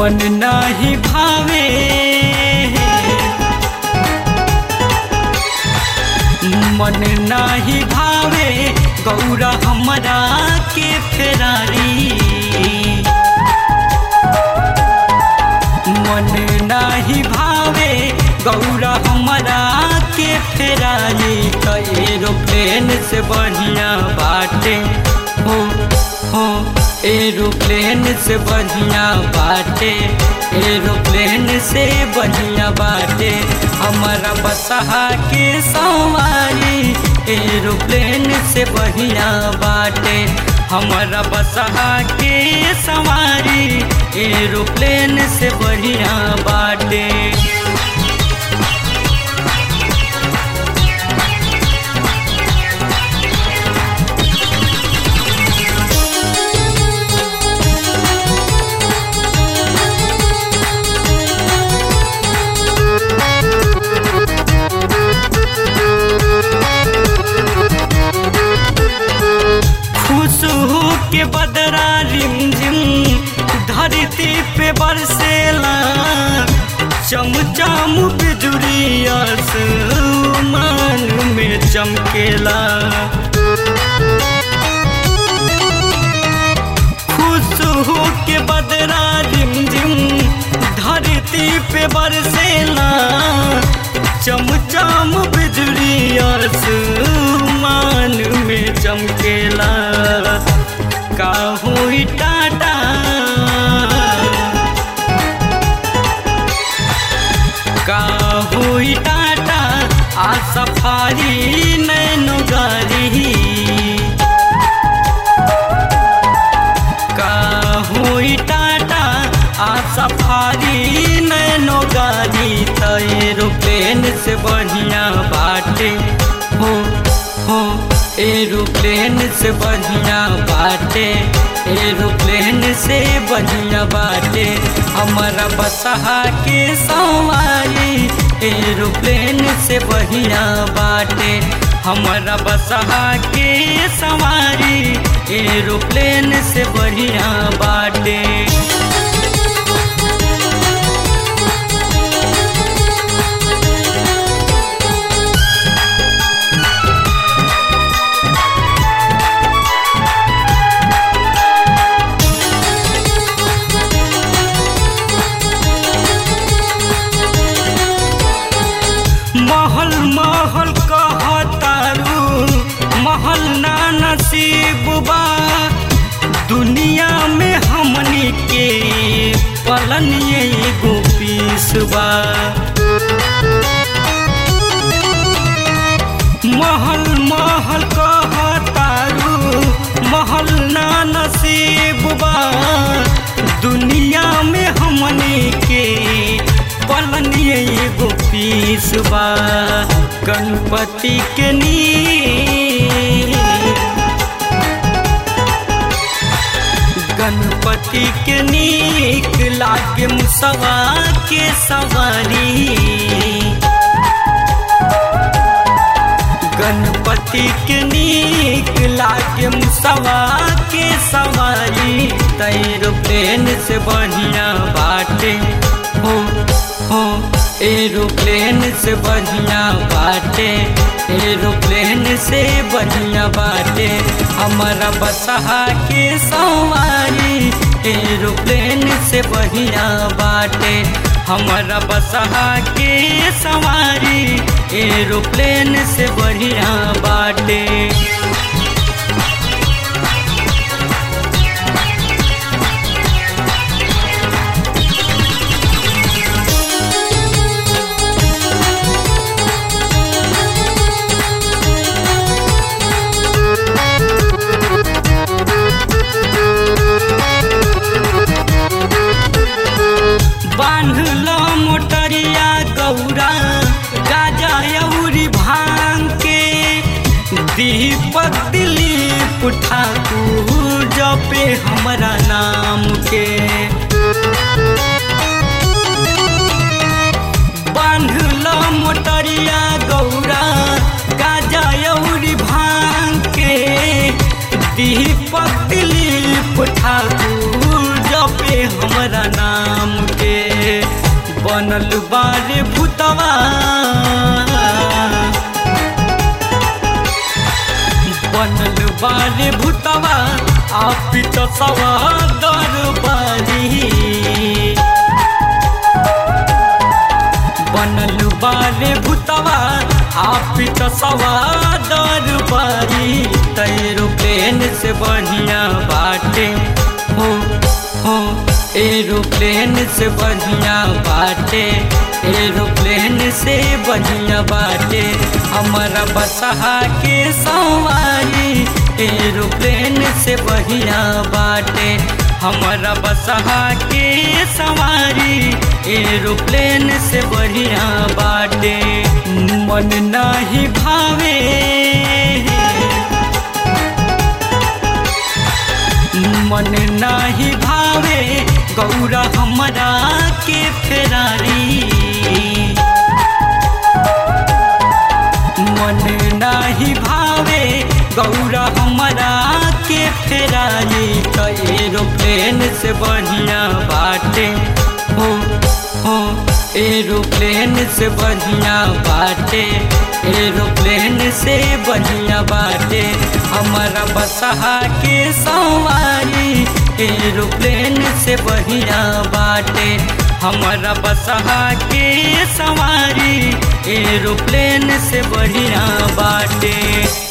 मन नाही भावे मन नाही भावे गौरा हमरा के फेरारी मन नाही भावे गौरा हमरा के फेरारी त एरोप्लेन से बढ़िया बाटे हो हो एरोप्लेन से बढ़िया बाटे एरोप्लेन से बढ़िया बाटे हमारा बसहा के सवारी एरोप्लेन से बढ़िया बाटे हमारा बसहा के सवारी एरोप्लेन से बढ़िया बाटे खुश हो के बदरा रिमझिम धरती पे बरसेला चमचम बिजुरिया मान में चमकेला खुश हो के बदरा रिमझिम धरती पे बरसेला चमचम बिजुरिया मान में चमकेला का हुई टाटा का हुई टाटा आ सफारी नैनो गाड़ी का हुई टाटा आ सफारी नैनो गाड़ी त एरोप्लेन से बढ़िया बाटे हो हो एरोप्लेन से बढ़िया बाटे एरोप्लेन से बढ़िया बाटे हमारा बसहा के सवारी एरोप्लेन से बढ़िया बाटे हमारा बसहा के सवारी एरोप्लेन से बढ़िया बाटे महल महल कहतारू महल ना नसीब बा दुनिया में हमनी के पलन एगो पीस बा महल महल कहतारू महल ना नसीब बा दुनिया में हमनी के पलन एगो पीस बा गणपति के नी गणपति के नीक लागे मुसवा के सवारी गणपति के नीक लागे मुसवा के सवारी एरोप्लेन से बढ़िया बाटे हो हो एरोप्लेन से बढ़िया बाटे एरोप्लेन से बढ़िया बाटे हमारा बसहा के सवारी एरोप्लेन से बढ़िया बाटे हमारा बसहा के सवारी एरोप्लेन से बढ़िया बाटे बांधल मोटरिया गौरा गाजा अउरी भांग के दीपक दिलीप ठाकुर जपे हमरा नाम के बांधल मोटरिया गौरा गाजा अउरी भांग के दीपक दिलीप ठाकुर जपे हमरा नाम बनल बारे भूतवा बनल बारे भूतवा आप तो सवा दरबारी बनल बारे भूतवा आप तो सवा दरबारी एरोप्लेन से बढ़िया बाटे हो हो एरोप्लेन से बढ़िया बाटे एरोप्लेन से बढ़िया बाटे हमारा बसहा के सवारी एरोप्लेन से बढ़िया बाटे हमारा बसहा के सवारी एरोप्लेन से बढ़िया बाटे मन नहीं भावे मन नाही भावे गौरा हमरा के फेरारी मन नाही भावे गौरा हमरा के फेरारी तो एरोप्लेन से बढ़िया बाटे हो हो एरोप्लेन से बढ़िया बाटे एरोप्लेन से बढ़िया बाटे हमारा बसहा के सवारी एरोप्लेन से बढ़िया बाटे हमारा बसहा के सवारी एरोप्लेन से बढ़िया बाटे